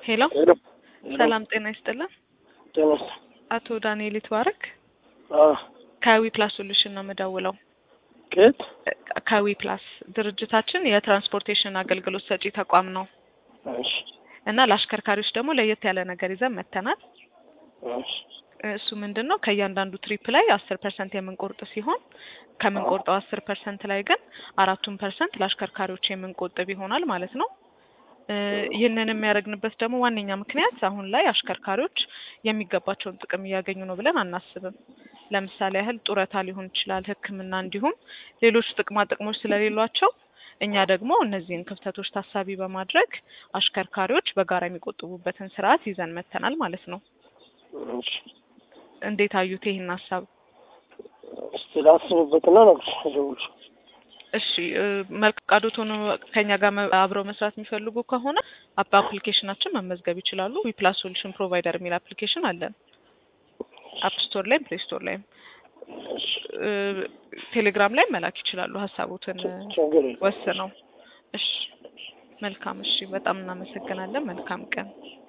ሄሎ ሄሎ ሰላም ጤና ይስጥልን። ጤናስ አቶ ዳንኤል ይትባረክ አዎ ከዊ ፕላስ ሶሉሽን ነው የምደውለው። ከየት ከዊ ፕላስ ድርጅታችን የትራንስፖርቴሽን አገልግሎት ሰጪ ተቋም ነው እሺ እና ለአሽከርካሪዎች ደግሞ ለየት ያለ ነገር ይዘን መጥተናል። እሺ እሱ ምንድን ነው ከእያንዳንዱ ትሪፕ ላይ አስር ፐርሰንት የምንቆርጥ ሲሆን ከምንቆርጠው አስር ፐርሰንት ላይ ግን አራቱን ፐርሰንት ለአሽከርካሪዎች የምንቆጥብ ይሆናል ማለት ነው። እ ይህንን የሚያደርግንበት ደግሞ ዋነኛ ምክንያት አሁን ላይ አሽከርካሪዎች የሚገባቸውን ጥቅም እያገኙ ነው ብለን አናስብም። ለምሳሌ ያህል ጡረታ ሊሆን ይችላል፣ ሕክምና እንዲሁም ሌሎች ጥቅማ ጥቅሞች ስለሌሏቸው እኛ ደግሞ እነዚህን ክፍተቶች ታሳቢ በማድረግ አሽከርካሪዎች በጋራ የሚቆጥቡበትን ስርዓት ይዘን መጥተናል ማለት ነው። እሺ እንዴት አዩት ይህን ሀሳብ? እስቲ ላስብበትና እነግርሻለሁ። እሺ እ መልካም ፈቃዶት ሆኖ ከኛ ጋር መ- አብረው መስራት የሚፈልጉ ከሆነ አፕ አፕሊኬሽናችን መመዝገብ ይችላሉ። ዊፕላስ ሶሉሽን ፕሮቫይደር የሚል አፕሊኬሽን አለን። አፕ ስቶር ላይም ፕሌይ ስቶር ላይም እሺ እ ቴሌግራም ላይ መላክ ይችላሉ ሀሳቦትን እ ችግር የለም። ወስነው። እሺ መልካም። እሺ በጣም እናመሰግናለን። መልካም ቀን